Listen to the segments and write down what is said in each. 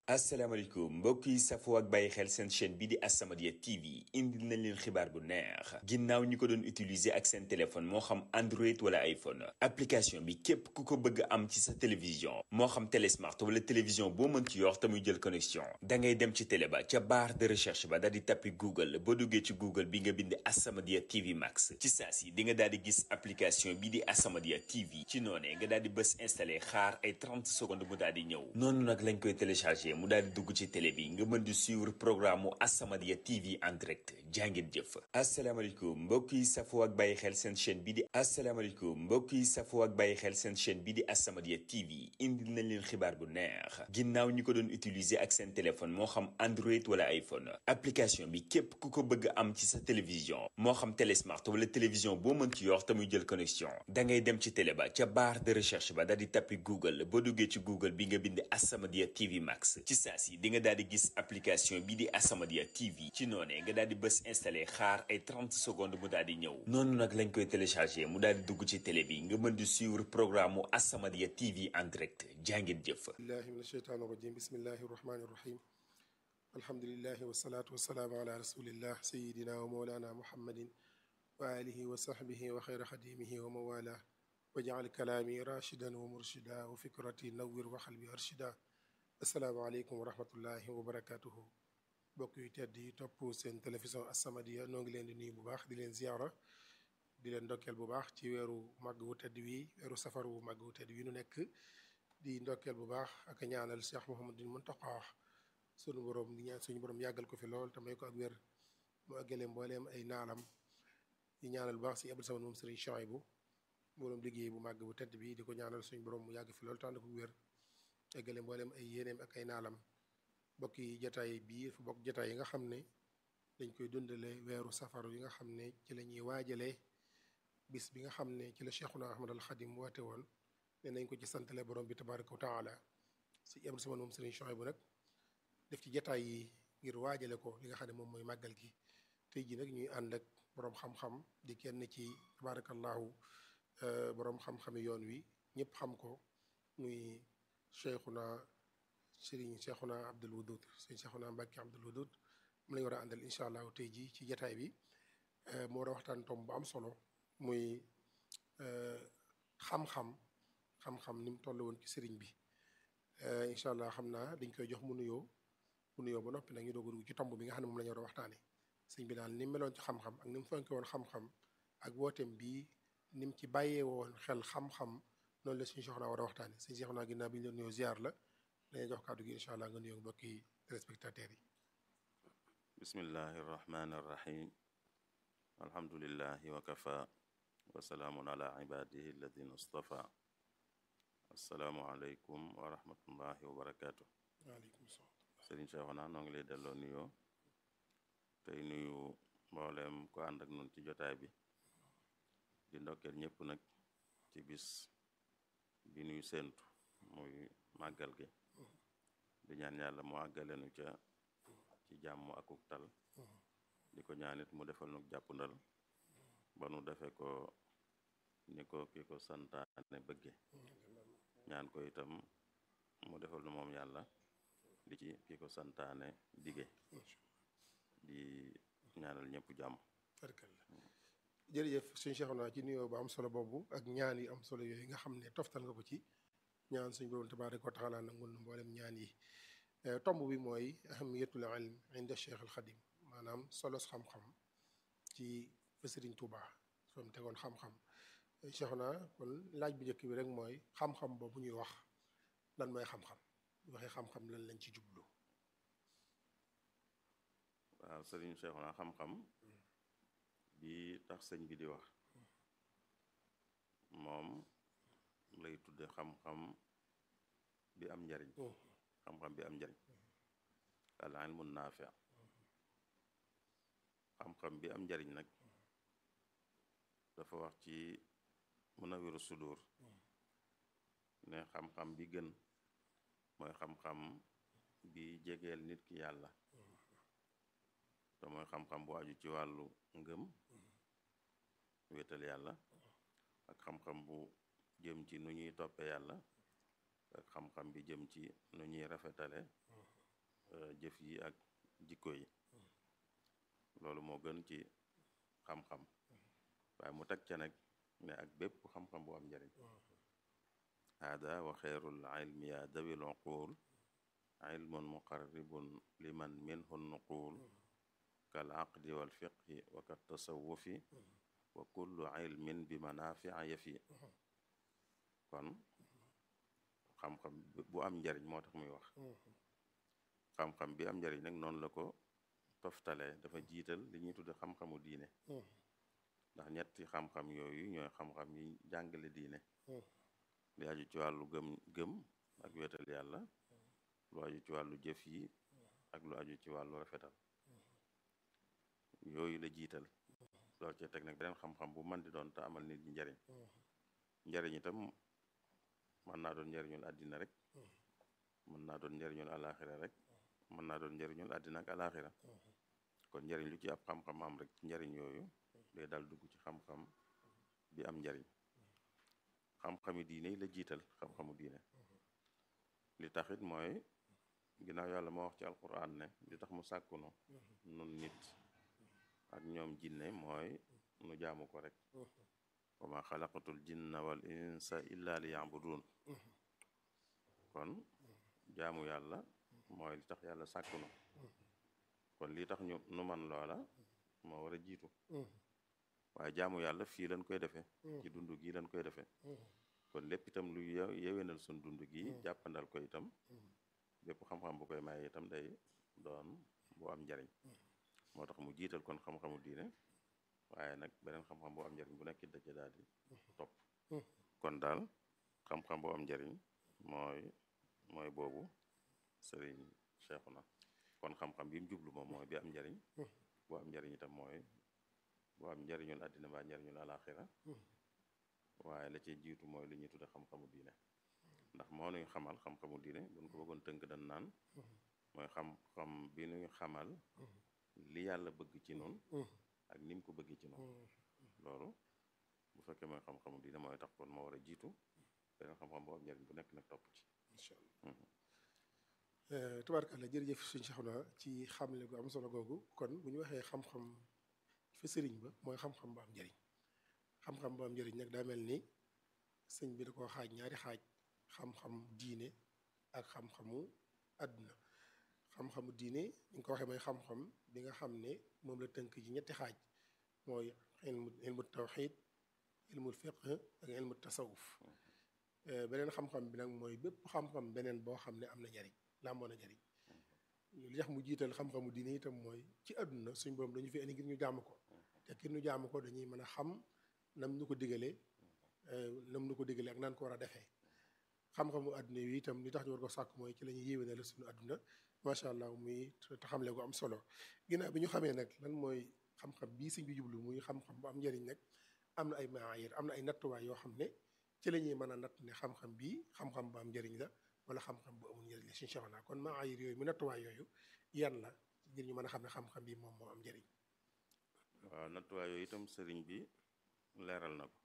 asalaamaaleykum mbokk yi safoo ak bàyyi xel seen chaîne bi di As-Samadiyya TV indil nañ leen xibaar bu neex ginnaaw ñi ko doon utiliser ak seen téléphone moo xam Android wala iPhone application bi képp ku ko bëgg am ci sa télévision moo xam télé smart wala télévision boo mën ci yor te muy jël connexion da ngay dem ci télé ba ca barre de recherche ba daal di tappi Google boo duggee ci Google bi nga bind As-Samadiyya TV Max ci saa si di nga daal di gis application bi di As-Samadiyya TV ci noonee nga daal di bës installé xaar ay 30 secondes mu daal di ñëw noonu nag lañ koy téléchargé. mu daal di dugg ci télé bi nga mën di suivre programme mu As-Samadiyya TV en direct jàngeen jëf asalaamaaleykum mbokk yi safoo ak bàyyi xel seen chaîne bi di asalaamaaleykum mbokk yi safoo ak bàyyi xel seen chaîne bi di As-Samadiyya TV indil nañ leen xibaar bu neex ginnaaw ñi ko doon utiliser ak seen téléphone moo xam Android wala iPhone application bi képp ku ko bëgg am ci sa télévision moo xam télé smart wala télévision boo mën ci yor te muy jël connexion da ngay dem ci télé ba ca barre de recherche ba daal di tappi Google boo duggee ci Google bi nga bind As-Samadiyya TV Max ci saa si di nga daal di gis application bi di As-Samadiyya TV ci noonee nga daal di bës installé xaar ay 30 secondes mu daal di ñëw noonu nag lañ koy téléchargé mu daal di dugg ci télé bi nga mën di suivre programme mu As-Samadiyya TV en direct jàngeen jëf billahi min asheytaan irajim bismillahi irrahmani irrahim alhamdulilahi wasalaatu wasalaamu ala rasulillah sayidina wa mawlana muhammadin wa alihi wa sahbihi wa xayra xadimihi wa mawala wajal kalaami rashidan wa murshida wa fikrati nawwir wa xalbi arshida asalaamaaleykum wa rahmatullahi wa barakatuhu bokk yu tedd yi topp seen télévision As-Samadiyya noo ngi leen di nuyu bu baax di leen ziara di leen ndokkeel bu baax ci weeru màgg wu tedd wi weeru safar wu màgg wu tedd wi nu nekk di ndokkeel bu baax ak ñaanal Cheikh Mouhamadul Muntaqa sunu borom di ñaan suñu borom yàggal ko fi lool te may ko ak wér mu àggale mbooleem ay naalam di ñaanal bu baax si Abdou Samad moom Sëriñ Chouaïbou borom liggéey bu màgg bu tedd bi di ko ñaanal suñu borom mu yàgg fi lool te ànd ko wér eggale mboolem ay yéeneem ak ay naalam bokk yi jataay bii dafa bokk jataay yi nga xam ne dañ koy dundale weeru safaru yi nga xam ne ci la ñuy waajalee bis bi nga xam ne ci la Cheikhuna Ahmad al Xadim woote woon ne nañ ko ci santale borom bi tabaraka wa taala si Abdou Samad moom Sëriñ Chouaïbou nag def ci jataay yi ngir waajale ko li nga xam ne moom mooy màggal gi tey ji nag ñuy ànd ak borom xam-xam di kenn ci tabarakallahu borom xam-xami yoon wi ñëpp xam ko muy cheikhuna sëriñ cheikhuna abdul wudud sëriñ cheikhuna mbàkke abdul wudud mu lañu war a àndal incha allahu tey jii ci jataay bi mu war a waxtaan tom bu am solo muy xam-xam xam-xam ni mu toll woon ci sëriñ bi incha allah xam naa dañ koy jox mu nuyoo mu nuyoo ba noppi nag ñu doog a dugg ci tomb bi nga xam ne moom la ñu war a waxtaane sëriñ bi daal ni mu meloon ci xam-xam ak ni mu fonke woon xam-xam ak wooteem bii ni mu ci bàyyee woon xel xam-xam noonu la suñu soxna war a waxtaane suñu soxna ginnaaw bi ñu leen nuyoo ziar la dañuy jox kàddu gi incha allah nga nuyoo mbokki téléspectateurs yi bismillahi irrahmani irrahim alhamdulilahi wa kafa wa salaamun ala ibadihi alladina stafa assalaamu aleykum wa rahmatullahi wa barakatu waaleykum salaam sëriñ Seexuna noo ngi lay delloo nuyoo tey nuyu mboolem ko ànd ak nun ci jotaay bi di ndokkeel ñëpp nag ci bis bi nuy séentu muy màggal gi di ñaan yàlla mu àggalenu ca ci jàmm akuk tal di ko ñaanit mu defal nu jàppandal ba nu defe ko ni ko ki ko santaane bëgge ñaan ko itam mu defal nu moom yàlla di ci ki ko santaane dige di ñaanal ñëpp jàmm jërëjëf suñu Cheikhouna ci nuyoo bu am solo boobu ak ñaan yi am solo yooyu nga xam ne toftal nga ko ci ñaan suñu borom tabaaraka wa taala nangul na mboolem ñaan yi tomb bi mooy ahamiyatul ilm inda Cheikh al Xadim maanaam solos xam-xam ci fa Sëriñ Tuuba soom tegoon xam-xam Cheikhouna kon laaj bu njëkk bi rek mooy xam-xam boobu ñuy wax lan mooy xam-xam waxee xam-xam lan lañ ci jublu waaw sëriñ Seexuna xam-xam bi tax sëñ bi di wax moom lay tudde xam-xam bi am njariñ xam-xam bi am njariñ al ilmu naafi xam-xam bi am njariñ nag dafa wax ci Munawiru Sudur ne xam-xam bi gën mooy xam-xam bi jegeel nit ki yàlla te mooy xam-xam bu aju ci wàllu ngëm wéetal yàlla ak xam-xam bu jëm ci nu ñuy toppe yàlla ak xam-xam bi jëm ci nu ñuy rafetale jëf yi ak jikko yi loolu moo gën ci xam-xam waaye mu teg ca nag ne ak bépp xam-xam bu am njariñ hada wa xeerul ilmi ya dawil uqul ilmun muqarribun liman minhu nuqul kal aqdi wal fiqhi wa kat tasawufi wa kullu ilmin bi manafia yafi kon xam-xam bu am njariñ moo tax muy wax xam-xam bi am njariñ nag noonu la ko toftale dafa jiital li ñuy tudde xam-xamu diine ndax ñetti xam-xam yooyu ñooy xam-xam yi jàngale diine li aju ci wàllu gëm gëm ak wetal yàlla lu aju ci wàllu jëf yi ak lu aju ci wàllu rafetal yooyu la jiital loolu ci teg nag beneen xam-xam bu mën di doon te amal nit ñi njariñ njariñ itam mën naa doon njariñul àddina rek mën naa doon njariñul alaxira rek mën naa doon njariñul àddina ak alaxira kon njariñ lu ci ab xam-xam am rek ci njariñ yooyu day dal dugg ci xam-xam bi am njariñ xam-xami diine yi la jiital xam-xamu diine li taxit mooy ginnaaw yàlla moo wax ci alquran ne li tax mu sàkkunu nun nit ak ñoom jinne mooy nu jaamu ko rek wa ma xalaqatul jinna wal insa illa li yabudun kon jaamu yàlla mooy li tax yàlla sàkkunu kon lii tax ñu nu man loola moo war a jiitu waaye jaamu yàlla fii lañ koy defee ci dund gi lañ koy defee kon lépp itam lu yewenal sun dund gi jàppandal ko itam bépp xam-xam bu koy maye itam day doon bu am njariñ moo tax mu jiital kon xam-xamu diine waaye nag beneen xam-xam bu am njariñ bu nekkit da ci daal di topp kon daal xam-xam bu am njariñ mooy mooy boobu sëriñ Seexuna kon xam-xam bi mu jublu moom mooy bi am njariñ bu am njariñ itam mooy bu am njariñul àddina ba njariñul alaxira waaye la ci jiitu mooy li ñuy tudde xam-xamu diine ndax moo nuy xamal xam-xamu diine buñ ko bëggoon tënk dan naan mooy xam-xam bi nuy xamal li yàlla bëgg ci noonu ak ni mu ko bëgg ci noonu loolu bu fekkee mooy xam-xamu diine mooy tax kon moo war a jiitu beneen xam-xam boo am njariñ bu nekk nag topp ci incha allah tubaarkàlla jërëjëf suñu Seexuna ci xamle gu am solo googu kon bu ñu waxee xam-xam fa sëriñ ba mooy xam-xam bu am njariñ xam-xam bu am njariñ nag daa mel ni sëñ bi da koo xaaj ñaari xaaj xam-xam diine ak xam-xamu àdduna xam-xamu diine ñu ko waxee mooy xam-xam bi nga xam ne moom la tënk ci ñetti xaaj mooy ilmu ilmu tawxid ilmu fiqh ak ilmu tasawuf beneen xam-xam bi nag mooy bépp xam-xam beneen boo xam ne am na njariñ làmboo na njariñ li tax mu jiital xam-xamu diine itam mooy ci àdduna suñ borom dañu fi indi ngir ñu jaamu ko te ngir ñu jaamu ko dañuy mën a xam nam nu ko digalee nam nu ko digalee ak naan ko war a defee xam-xamu àdduna yi itam li tax ñu war ko sàkk mooy ci la ñuy yéwénal suñu àdduna macha allah muy taxamle gu am solo ginnaaw bi ñu xamee nag lan mooy xam-xam bii sëñ bi jublu muy xam-xam bu am njariñ nag am na ay maayir am na ay nattuwaay yoo xam ne ci la ñuy mën a natt ne xam-xam bii xam-xam bu am njariñ la wala xam-xam bu amul njariñ la suñu Seexuna kon maayir yooyu mu nattuwaay yooyu yan la ngir ñu mën a xam ne xam-xam bi moom moo am njariñ waaw nattuwaay yooyu itam sëriñ bi leeral na ko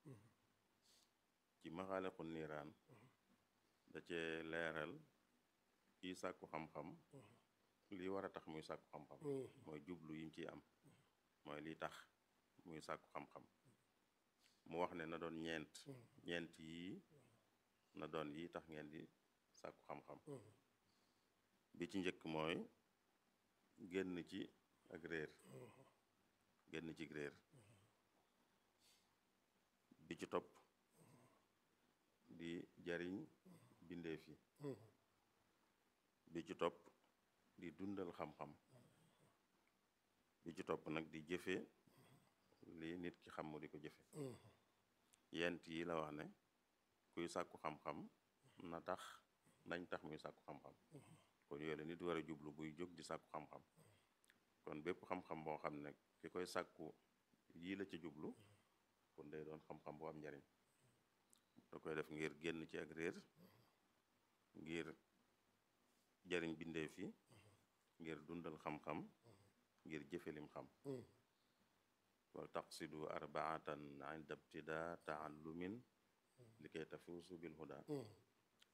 ci maxaaliqu niiraan da cee leeral kii sàkku xam-xam lii war a tax muy sàkku xam-xam mooy jublu yim ciy am mooy lii tax muy sàkku xam-xam mu wax ne na doon ñeent ñeent yii na doon yi tax ngeen di sàkku xam-xam bi ci njëkk mooy génn ci ak réer génn ci réer bi ci topp di jariñ bindeef yi bi ci topp di dundal xam-xam bi ci topp nag di jëfe li nit ki xam mu di ko jëfe yent yi la wax ne kuy sàkku xam-xam na tax nañ tax muy sàkku xam-xam kon yooyu la nit war a jublu buy jóg di sàkku xam-xam kon bépp xam-xam boo xam ne ki koy sàkku yii la ci jublu kon day doon xam-xam bu am njariñ da koy def ngir génn ci ak réer ngir jariñ bindeef yi ngir dundal xam-xam ngir jëfe lim xam wal taqsidu arbaatan inda ibtida taallumin li kay tafuusu bil huda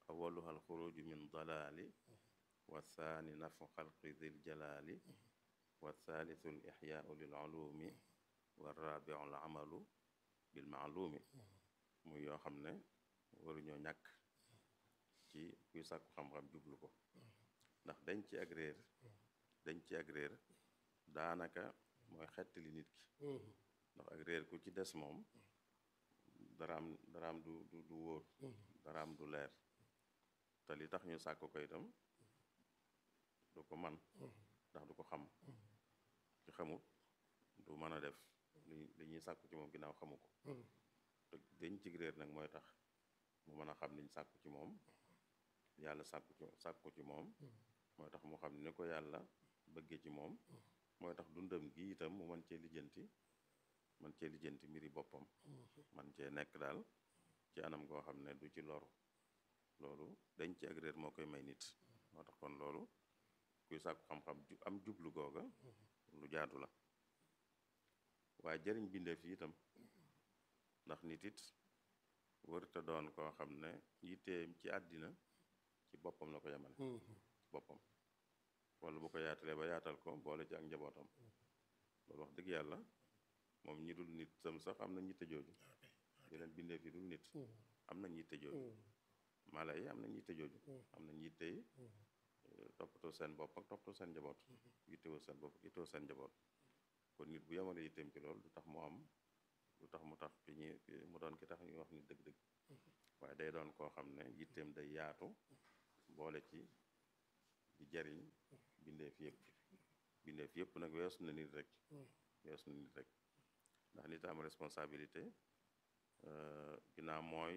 awaluha alxuruju min dalaali wa thani nafu xalqi dil jalaali wa thalithu al ixyaau lil ulumi wa rabiu al amalu bil maalumi muy yoo xam ne waruñoo ñàkk ci kuy sàkku xam-xam jublu ko ndax dañ ci ak réer dañ ci ak réer daanaka mooy xettali nit ki ndax ak réer ku ci des moom daraam daraam du du du wóor daraam du leer te li tax ñu sàkk ko itam du ko man ndax du ko xam ci xamut du mën a def li li ñuy sàkku ci moom ginnaaw xamu ko te dañ ci réer nag mooy tax mu mën a xam liñ sàkku ci moom yàlla sàkku ci sàkku ci moom mooy tax mu xam ni ko yàlla bëggee ci moom mooy tax dundam gi itam mu mën cee lijjanti man cee lijjanti mbiri boppam man cee nekk daal ci anam goo xam ne du ci loru loolu dañ ci ak réer moo koy may nit moo tax kon loolu kuy sàkku xam-xam am jublu googa lu jaadu la waaye jëriñ bindeef yi itam ndax nit it wërta doon koo xam ne yitteem ci àddina ci boppam la ko yemale ci boppam wala bu ko yaatalee ba yaatal ko boole ci ak njabootam loolu wax dëgg yàlla moom ñi dul nit sam sax am nañ yitte jooju yeneen bindeef yi dul nit am nañ yitte jooju mala yi am nañ yitte jooju am nañ yitte yi toppatoo seen bopp ak toppatoo seen njaboot yittewoo seen bopp ak yittewoo seen njaboot kon nit bu yemale yitteem ci loolu du tax mu am du tax mu tax ki ñi mu doon ki tax ñuy wax nit dëgg-dëgg waaye day doon koo xam ne yitteem day yaatu boole ci di jariñ bindeef yëpp bindeef yëpp nag weesu na nit rek weesu na nit rek ndax nit am responsabilité ginnaaw mooy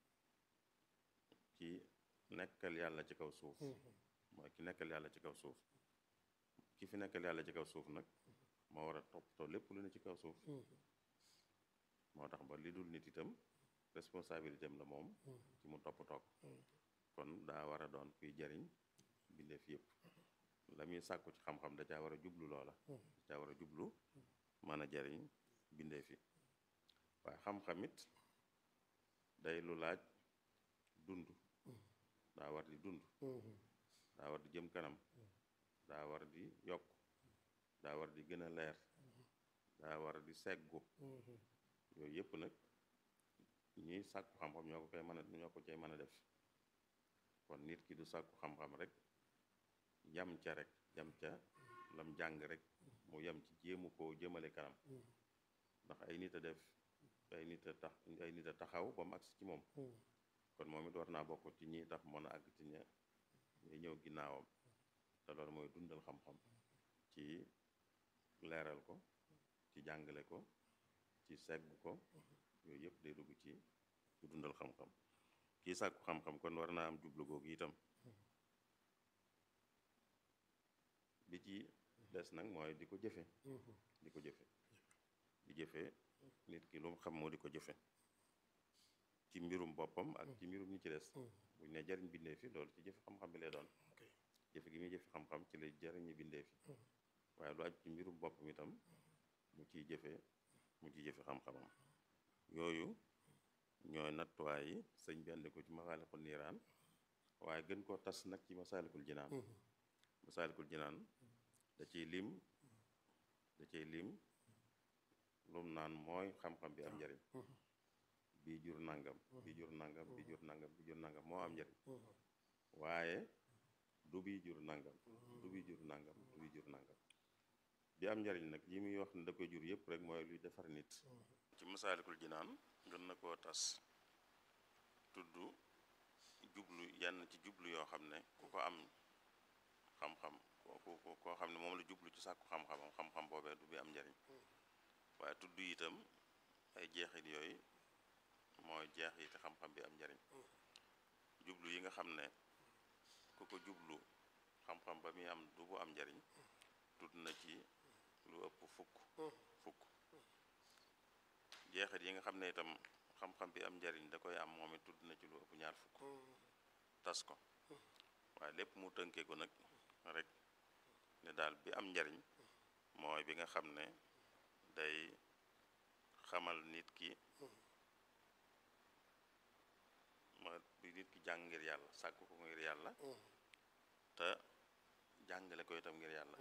ki nekkal yàlla ci kaw suuf mooy ki nekkal yàlla ci kaw suuf ki fi nekkal yàlla ci kaw suuf nag moo war a toppatoo lépp lu ne ci kaw suuf moo tax ba li dul nit itam responsabilité am la moom ci mu toppatoo kon daa war a doon kuy jariñ bindeef yëpp la muy sàkku ci xam-xam da caa war a jublu loola da caa war a jublu mën a jariñ bindeef yi waaye xam-xam it day lu laaj dund daa war di dund daa war di jëm kanam daa war di yokk daa war di gën a leer daa war di seggu yooyu yëpp nag ñuy sàkku xam-xam ñoo ko koy mën a ñoo ko cay mën a def kon nit ki du sàkku xam-xam rek yam ca rek yam ca lam jàng rek mu yam ci jéemu koo jëmale kanam ndax ay nit a def ay nit a tax ay nit a taxaw ba mu agsi ci moom kon moom it war naa bokk ci ñi tax mën a àgg ci ña ñi ñëw ginnaawam te loolu mooy dundal xam-xam ci leeral ko ci jàngale ko ci segg ko yooyu yëpp day dugg ci ci dundal xam-xam kii sàkku xam-xam kon war naa am jublu googu itam bi ci des nag mooy di ko jëfe di ko jëfe di jëfe nit ki lu mu xam moo di ko jëfe ci mbirum boppam ak ci mbirum ñi ci des buñ ne jariñ bindee fi loolu ci jëfe xam-xam bi lay doon jëfe gi muy jëfe xam-xam ci lay jariñi bindee fi waaye lu aju ci mbirum boppam itam mu ciy jëfe mu ciy jëfe xam-xamam yooyu ñooy nattuwaay yi sëñ bi andi ko ci masaalikul niiraan waaye gën koo tas nag ci masaalikul jinaan masaalikul jinaan da ciy lim da ciy lim lum naan mooy xam-xam bi am njariñ bii jur nangam bii jur nangam bii jur nangam bii jur nangam moo am njariñ waaye du bii jur nangam du bii jur nangam du bii jur nangam bi am njariñ nag yi muy wax ne da koy jur yëpp rek mooy luy defar nit ci masaalikul jinaan gën na koo tas tudd jublu yenn ci jublu yoo xam ne ku ko am xam-xam ku koo xam ne moom la jublu ci sàkku xam-xamam xam-xam boobee du bi am njariñ waaye tudd itam ay jeexit yooyu mooy jeexiti xam-xam bi am njariñ jublu yi nga xam ne ku ko jublu xam-xam ba muy am du bu am njariñ tudd na ci lu ëpp fukk fukk jeexit yi nga xam ne itam xam-xam bi am njariñ da koy am moom it tudd na ci lu ëpp ñaar fukk tas ko waaye lépp mu tënkee ko nag rek ne daal bi am njariñ mooy bi nga xam ne day xamal nit ki mooy bi noppi nit ki jàng ngir yàlla sàkk ko ngir yàlla te jàngale ko itam ngir yàlla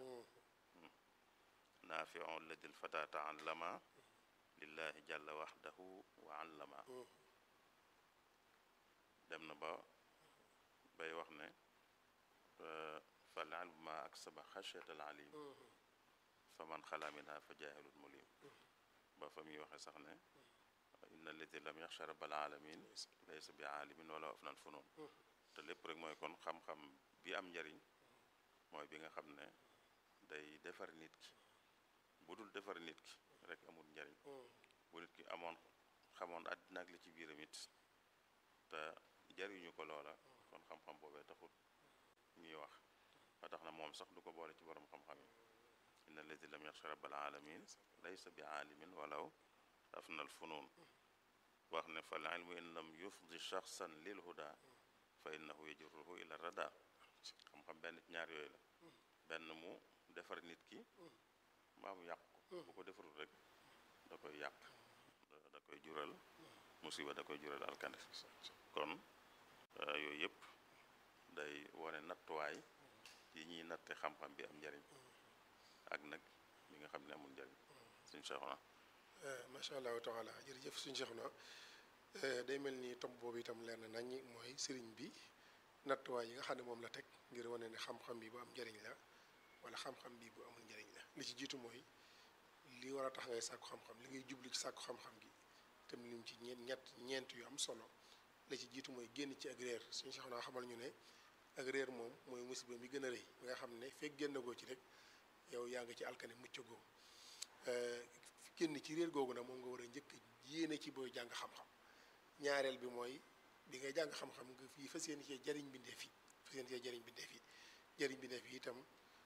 naafiu alladi lfata taallama lillahi jalla waxdahu wa allama dem na ba bay wax ne fal ilmu ma aksaba xashyat al alim fa man xala minha fa jaahilun mulim ba fa muy waxe sax ne inna alladi lam yaxsha rabbal alamin laysa bi aalimin wala afnal funun te lépp rek mooy kon xam-xam bi am njariñ mooy bi nga xam ne day defar nit ki bu dul defar nit ki rek amul njariñ bu nit ki amoon xamoon àddina ak li ci biiram it te jariñu ko loola kon xam-xam boobee taxut ñuy wax ba tax na moom sax du ko boole ci borom xam-xam yi inna alladi lam yaxsha rabbal alamin laysa bi aalimin walaw afnal funun wax ne fal ilmu in lam yufdi shaxsan lil huda fa innahu yajruhu ila rada xam-xam benn ci ñaar yooyu la benn mu defar nit ki mbaa mu yàq ko bu ko defarul rek da koy yàq da koy jural musiba da koy jural alkande kon yooyu yëpp day wane nattuwaay yi ñuy natte xam-xam bi am njariñ ak nag li nga xam ne amul njariñ suñ Seexuna macha allahu taala jërëjëf suñ Seexuna day mel ni tomb boobu itam leer na nañ mooy sëriñ bi nattuwaay yi nga xam ne moom la teg ngir wane ne xam-xam bi bu am njariñ la wala xam-xam bi bu amul njariñ la li ci jiitu mooy li war a tax ngay sàkku xam-xam li ngay jublu ci sàkku xam-xam gi tam lim ci ñeent ñett ñeent yu am solo li ci jiitu mooy génn ci ak réer suñu Seexuna xamal ñu ne ak réer moom mooy musiba mi gën a rëy bi nga xam ne fekk génn goo ci rek yow yaa ngi ci alkane mucc goo génn ci réer googu nag moom nga war a njëkk yéene ci booy jàng xam-xam ñaareel bi mooy bi ngay jàng xam-xam nga fii fas yéene cee jariñ bindee fi fas yéene cee jariñ bindee fi jariñ bindee fi itam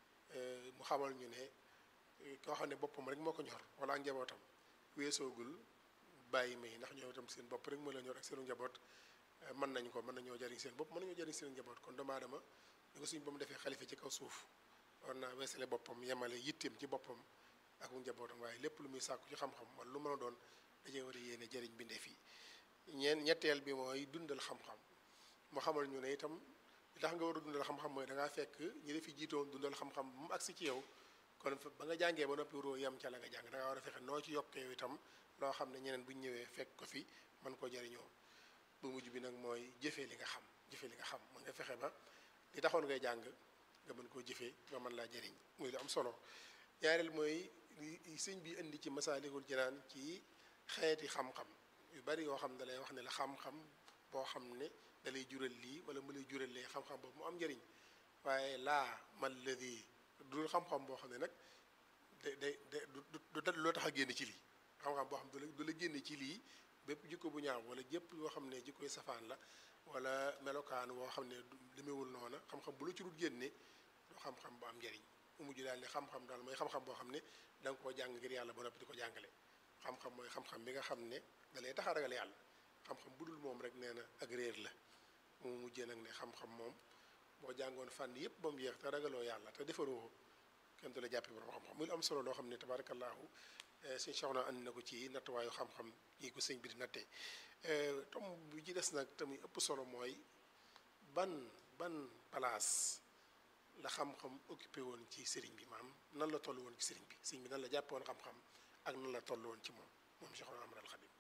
mu xamal ñu ne koo xam ne boppam rek moo ko ñor wala ak njabootam weesoogul bàyyi may ndax ñoo itam seen bopp rek moo la ñor ak seenu njaboot mën nañ ko mën nañoo jariñ seen bopp mën nañoo jariñ seen njaboot kon doomu aadama ñu ko suñ ba mu defee xalifa ci kaw suuf war naa weesale boppam yemale yitteem ci boppam ak njabootam waaye lépp lu muy sàkku ci xam-xam wala lu mën a doon dajee war a yéene jariñ bindee fii ñeen ñetteel bi mooy dundal xam-xam mu xamal ñu ne itam li tax nga war a dundal xam-xam mooy da ngaa fekk ñi defi jiitoon dundal xam-xam bu mu agsi ci yow kon ba nga jàngee ba noppi roo yem ca la nga jàng da ngaa war a fexe noo ci yokkee yow itam loo xam ne ñeneen bu ñu ñëwee fekk ko fi mën koo jariñoo bu mujj bi nag mooy jëfee li nga xam jëfee li nga xam mu nga fexe ba li taxoon ngay jàng nga mën koo jëfee nga mën laa jëriñ muy lu am solo ñaareel mooy sëñ bi indi ci masaalikul jinaan ci xeeti xam-xam yu bari yoo xam ne da lay wax ne la xam-xam boo xam ne da lay jural lii wala mu lay jural lee xam-xam boobu mu am njëriñ waaye laa man ladi dul xam-xam boo xam ne nag da day da du du loo tax a génn ci lii xam-xam boo xam ne du la génne ci lii bépp jikko bu ñaaw wala jëpp yoo xam ne jikkoy safaan la wala melokaan woo xam ne demewul noona xam-xam bu la ci dul génne du xam-xam bu am njëriñ mu mujj daal ne xam-xam daal mooy xam-xam boo xam ne da nga koo jàng ngir yàlla ba noppi di ko jàngale xam-xam mooy xam-xam bi nga xam ne da lay tax a ragal yàlla xam-xam bu dul moom rek nee na ak réer la mu mujjee nag ne xam-xam moom boo jàngoon fànn yëpp ba mu yeex te ragaloo yàlla te defaroo kenn du la jàppee borom xam-xam muy lu am solo loo xam ne tabaarakallaahu sëñ Soxna andi na ko ci nattuwaayu xam-xam yi ko sëñ bi di nattee tom bi ci des nag tamit ëpp solo mooy ban ban place la xam-xam occupé woon ci sëriñ bi maam nan la toll woon ci sëriñ bi sëriñ bi nan la jàppe woon xam-xam ak nan la toll woon ci moom moom Soxna Ahmadul Xadim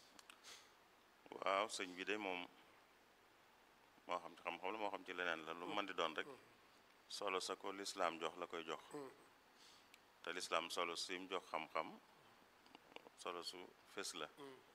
waaw sëñ bi de moom moo xam ci xam-xam la moo xam ci leneen la lu mën di doon rek solo sa ko lislaam jox la koy jox te lislaam solo sim jox xam-xam solo su fés la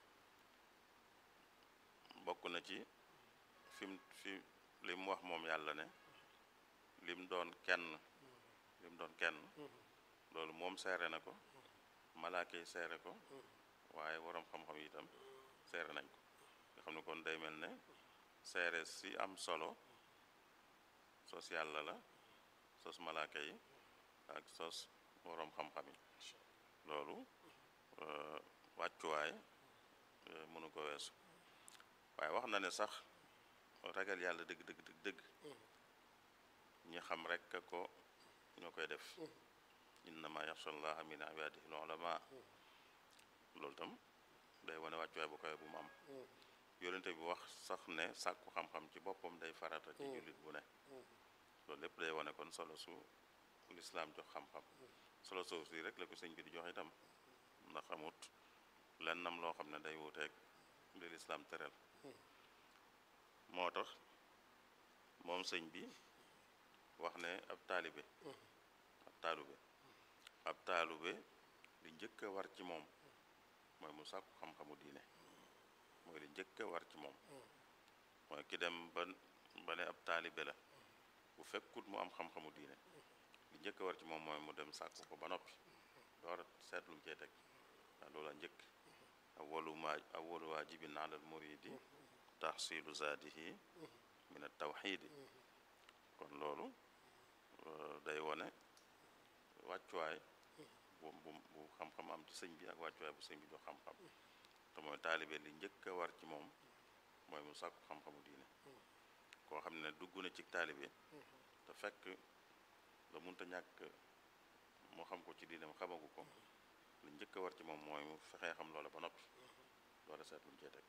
bokk na ci fim fi li mu wax moom yàlla ne lim doon kenn lim doon kenn loolu moom seere na ko malaaka yi seere ko waaye waroom xam-xam yi itam seere nañ ko nga xam ne kon day mel ne seere si am solo sos yàlla la sos malaaka yi ak sos waroom xam-xam yi loolu wàccuwaay mënu ko weesu waaye wax na ne sax ragal yàlla dëgg dëgg dëgg dëgg ñi xam rek ko ñoo koy def innama yaxsha allaha min ibadihi al ulama loolu tam day wane wàccuwaay bu koy bu mu am yonente bi wax sax ne sàkku xam-xam ci boppam day farata ci jullit bu ne loolu lépp day wane kon solo su lislaam jox xam-xam solo soosu si rek la ko sëñ bi di jox itam ndax amut lennam loo xam ne day wuuteeg li lislaam tëral moo tax moom sëñ bi wax ne ab taalibe ab taalube ab taalube li njëkk a war ci moom mooy mu sàkku xam-xamu diine mooy li njëkk a war ci moom mooy ki dem ba ba ne ab taalibe la bu fekkut mu am xam-xamu diine li njëkk a war ci moom mooy mu dem sàkku ko ba noppi door a seetlu cee teg waaw loolu a njëkk awwalu ma awwalu waajibin alal muridi tahsilu zaadihi min at tawxiidi kon loolu day wone wàccuwaay bu bu bu xam-xam am ci sëñ bi ak wàccuwaay bu sëñ bi jox xam-xam te mooy taalibe li njëkk a war ci moom mooy mu sàkku xam-xamu diine koo xam ne dugg na ci taalibe te fekk la munta ñàkk moo xam ko ci diine mu xamagu ko li njëkk a war ci moom mooy mu fexee xam loola ba noppi loola seet lu mu cee teg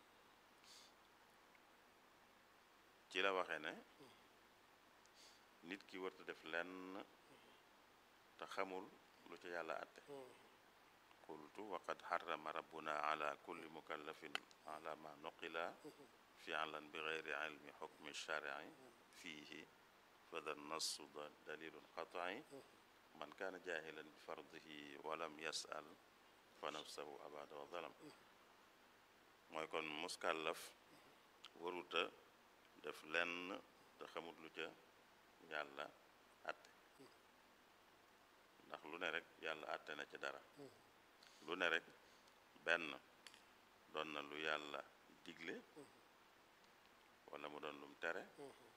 ci la waxee ne nit ki warta def lenn te xamul lu ci yàlla atte qultu waqad xarama rabbuna ala kulli mukallafin ala ma nuqila fi'lan bi geyri ilmi xukmi shari'i fiihi fada nassu dalilun qat'i man kaana jaahilan bi fardihi walam yas'al fa nafsahu abada wa zalam mooy kon muskàllaf waruta def lenn te xamut lu ca yàlla atte ndax lu ne rek yàlla atte na ci dara lu ne rek benn doon na lu yàlla digle wala mu doon lum tere